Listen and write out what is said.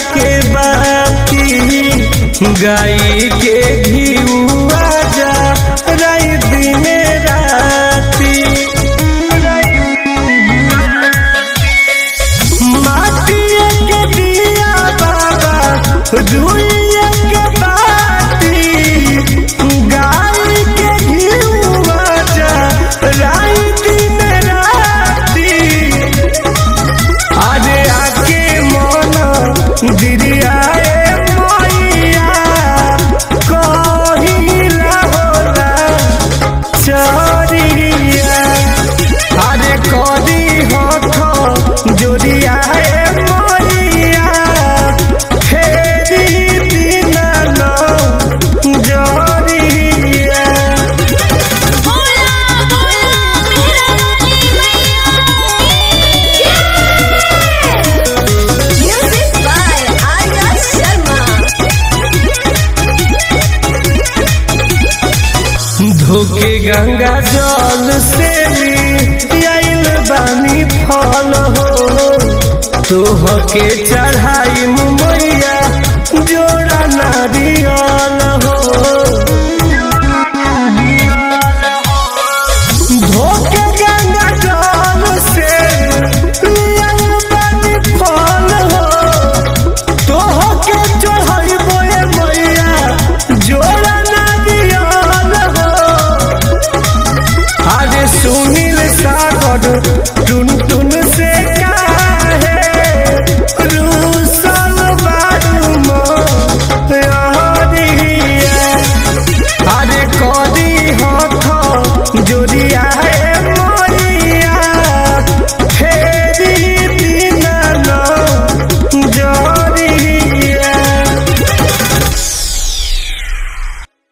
के बाती गाई के घिउआ जा राई दिने राती माटिए के दिया बाबा रुइया के बाती गाई के घिउआ जा राई दिन राती अरे आके मन दिरियाए मैया कहिला होला चरिया अरे कदी हथ जोड़ियाए मैया फेरी दिना न जरिया बोला बोला मेरा वाली मैया म्यूजिक बाय आर्या शर्मा धोके गंगा जल से भी आइल बानी फल हो तोह के चढ़ाई मैया जोड़ा नारियल